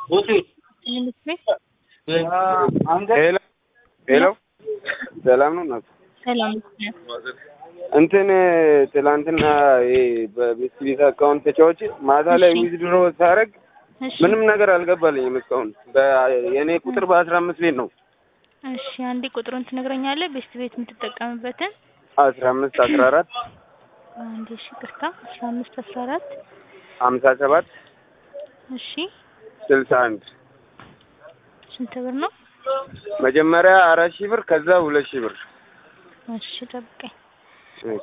ሄሎ ሄሎ፣ ሰላም ነው እናት? ሰላም እንትን ትላንትና ይሄ በቤት ቤት አካውንት ተጫዋች ማታ ላይ እሺ። ዊዝድሮ ሳረግ እሺ ምንም ነገር አልገባልኝም እስካሁን። በ- የእኔ ቁጥር በአስራ አምስት ቤት ነው እሺ አንዴ ቁጥሩን ትነግረኛለህ ቤስት ቤት የምትጠቀምበትን አስራ አምስት አስራ አራት አንዴ እሺ ቅርታ አስራ አምስት አስራ አራት ሀምሳ ሰባት እሺ ስልሳ አንድ ስንት ብር ነው መጀመሪያ አራት ሺህ ብር ከዛ ሁለት ሺህ ብር እሺ ጠብቀኝ እሺ።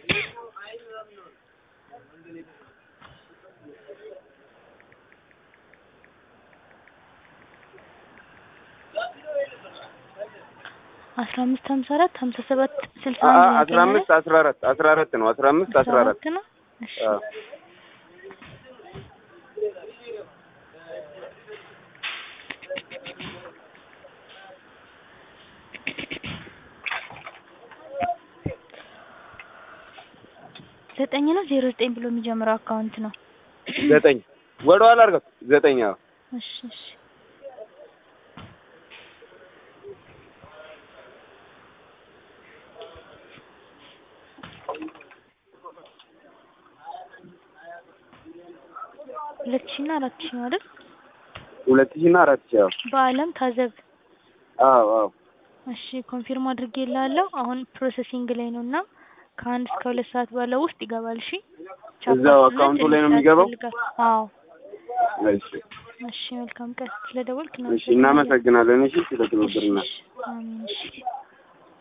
አስራ አምስት ሀምሳ አራት ሀምሳ ሰባት ስልሳ አ- አ- አንድ አስራ አምስት አስራ አራት አስራ አራት ነው አስራ አምስት አስራ አራት ነው እሺ አዎ። ዘጠኝ ነው ዜሮ ዘጠኝ ብሎ የሚጀምረው አካውንት ነው ዘጠኝ ወደ ኋላ አድርገው ዘጠኝ አዎ እሺ እሺ ሁለት ሺህ እና አራት ሺህ ነው አይደል ሁለት ሺህ እና አራት ሺህ አዎ በአለም ታዘብ አዎ አዎ እሺ ኮንፊርም አድርጌልሃለሁ አሁን ፕሮሰሲንግ ላይ ነው እና ከአንድ እስከ ሁለት ሰዓት ባለው ውስጥ ይገባል እሺ እዛው አካውንቱ ላይ ነው የሚገባው? አዎ እሺ እሺ መልካም ቀን ስለደወልክ እሺ እናመሰግናለን እሺ ስለ ትብብርና እሺ አሜን እሺ